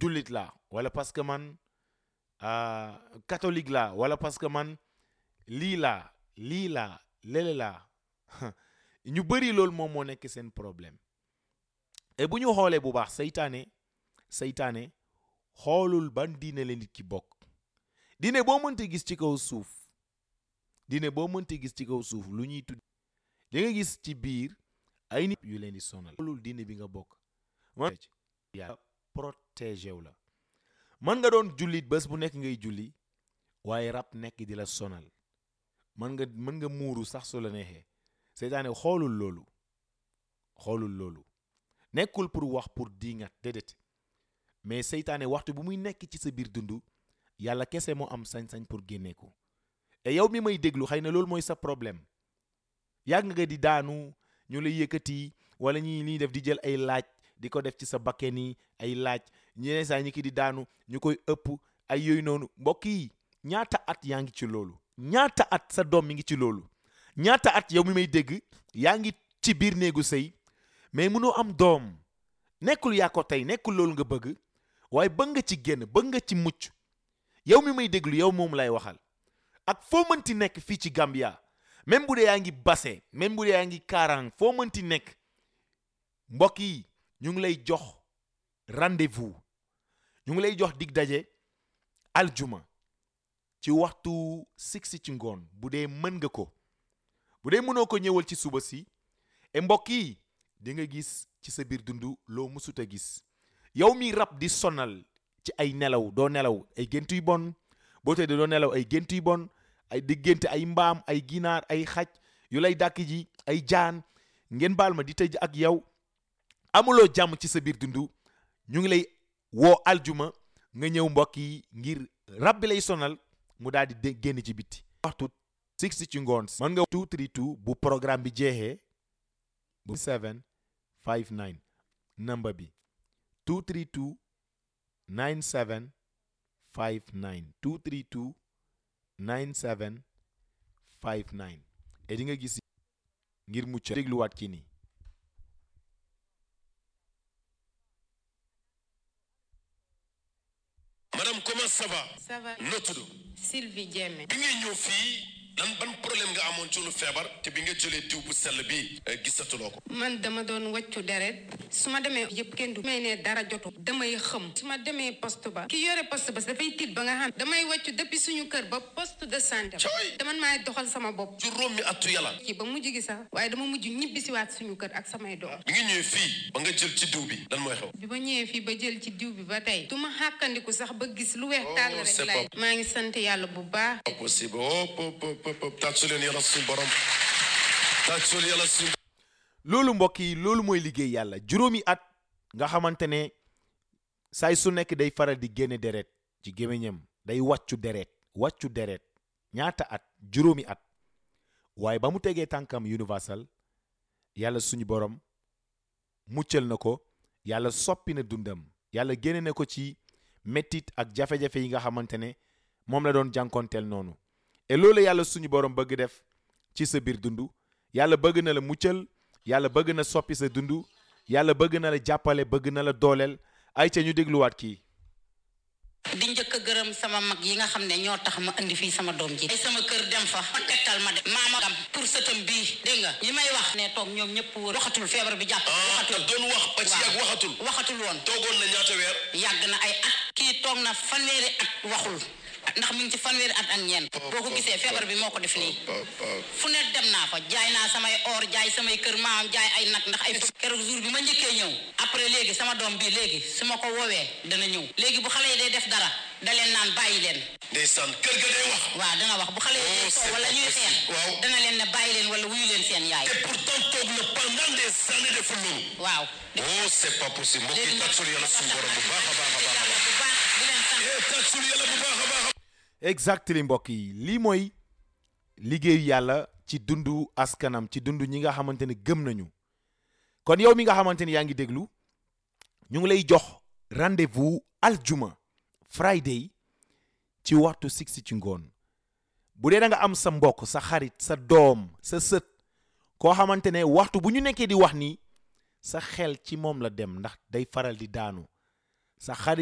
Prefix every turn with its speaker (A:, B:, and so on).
A: jullit laa wala parce que man catholique laa wala parce que man lii laa lii laa lele laa ñu bëri loolu moom moo nekk seen problème et bu ñu xoolee bu baax seytaane seytaane xoolul ban diine la nit ki bokk diine boo mënte gis ci kaw suuf diine boo mënte gis ci kaw suuf lu ñuy tudd di nga gis ci biir ay nit yu leen di sonal xoolul diine bi nga bokk man yàlla protégé wu la mën nga doon jullit bés bu nekk ngay julli waaye rab nekk di la sonal mën nga mën nga muuru sax su la neexee seytaane xoolul loolu xoolul loolu nekkul pour wax pour diingat déedéet mais seytaane waxtu bu muy nekk ci sa biir dund yàlla kese moo am sañ-sañ pour génne ko et yow mi may déglu xëy na loolu mooy sa problème yàgg nga di daanu ñu la yëkkati wala ñi liy def di jël ay laaj di ko def ci sa bakken yi ay laaj ñeneen saa ñi ki di daanu ñu koy ëpp ay yooyu noonu mbokk yi ñaata at yaa ngi ci loolu ñaata at sa doom mi ngi ci loolu ñaata at yow mi may dégg yaa ngi ci biir néegu sëy mais mënoo am doom nekkul yaa ko tey nekkul loolu nga bëgg waaye bëgg nga ci génn bëgg nga ci mucc yow mi may déglu yow moom lay waxal ak foo mënti nekk fii ci Gambia même bu dee yaa ngi Basse même bu dee yaa ngi Karang foo mënti nekk mbokk yi ñu ngi lay jox rendez-vous ñu ngi lay jox dig daje aljuma ci waxtu six ci ngoon bu dee mën nga ko bu dee mënoo ko ñëwal ci suba si e mbokk yi di nga gis ci sa biir dund loo mësut a gis yow mi rab di sonal ci ay nelaw doo nelaw ay gént yu bon boo tëddee doo nelaw ay gént yu bon ay di gént ay mbaam ay ginaar ay xaj yu lay dàkk ji ay jaan ngeen baal ma di tëj ak yow amuloo jàmm ci sa biir dund ñu ngi lay woo aljuma nga ñëw mbokk yi ngir rab bi lay sonal mu daal di génn ci bitti waxtu six ci ngoon mën nga 232 bu programme bi jeexee bu 7 59 number bi 232 97 59 232 97 59 et di nga gis ngir mucc dégluwaat kii nii
B: madame comment ça va
C: ça va
B: noo tudd
C: Sylvie Diémé
B: bi ngay ñëw fii lan ban problème nga amoon ci lu feebar te bi nga jëlee diw bu sell bi gisatuloo ko
C: man dama doon wàccu deret su ma demee yëpp kenn du may ne dara jotu damay xëm su ma demee poste ba ki yore poste ba dafay tiit ba nga xam damay wàccu depuis suñu kër ba poste de santé
B: Cooy.
C: dama maay doxal sama bopp
B: juróomi attu yàlla
C: kii ba mujj gi sax waaye dama mujj ñibbi si waat suñu kër ak samay doom
B: bi nga ñëwee fii ba nga jël ci diw bi lan mooy xew
C: bi ma ñëwee fii ba jël ci diw bi ba tey du ma xàkkandiku sax ba gis lu weex tàll rek
B: c'est
C: laay
B: pas-
C: maa ngi sant yàlla bu baax
B: pas possible hop hop hop hop hop tàccu leen yàlla suñu borom tàccu leen yàlla suñu
A: loolu mbokk yi loolu mooy liggéey yàlla juróomi at nga xamante ne saay su nekk day faral di génne deret ci gémmiñam day wàccu deret wàccu deret ñaata at juróomi at waaye ba mu tegee tànkam universal yàlla suñu borom muccal na ko yàlla soppi na dundam yàlla génne na ko ci mettit ak jafe-jafe yi nga xamante ne moom la doon jànkonteel noonu et loolu yàlla suñu borom bëgg def ci sa biir dund yàlla bëgg na la muccal yàlla bëgg na soppi sa dund yàlla bëgg na la jàppale bëgg na la dooleel ay ca ñu dégluwaat kii
D: di njëkk a gërëm sama mag yi nga xam ne ñoo tax ma indi fii sama doom ji ay sama kër dem fa ma tegtal ma dem maama gam pour sëtam bii dégg nga li may wax ne toog ñoom ñëpp wër waxatul feebar bi jàpp
B: ah te
D: waxatul
B: doon wax ba ci yàgg waxatul
D: waxatul woon
B: toogoon na ñaata weer
D: yàgg na ay at kii toog na fanweeri at waxul ndax mi ngi ci fanweeri at ak ñeent boo ko gisee feebar bi moo ko def nii fu ne dem naa fa jaay naa samay or jaay samay kër maam jaay ay nag ndax ay keroog jour bi ma njëkkee ñëw après léegi sama doom bi léegi su ma ko woowee dana ñëw léegi bu xale yi day def dara da leen naan bàyyi leen
B: ndeysaan kër ga day wax
D: waaw dana wax bu xale yi
B: Oh,
D: day
B: c'est
D: soow wala ñuy
B: pas
D: xeex
B: possible. Waaw.
D: dana leen ne bàyyi leen wala wuyu leen seen yaay
B: et pourtant toog na pendant des années deful loolu
D: waaw
B: oh c'est pas possible mbokk yi
D: léegi nag
B: tàccul yàlla suñu borom bu baax a baax a baax a baax
D: bu baax di leen sant
B: eh tàccul yàlla bu baax a baax a
A: exactly mbokk yi lii mooy liggéeyu yàlla ci dundu askanam ci dundu ñi nga xamante ne gëm nañu kon yow mi nga xamante ne yaa ngi déglu ñu ngi lay jox rendez-vous aljuma friday ci waxtu six ci ngoon bu dee da nga am sa mbokk sa xarit sa doom sa sët koo xamante ne waxtu bu ñu nekkee di wax nii sa xel ci moom la dem ndax day faral di daanu sa xarit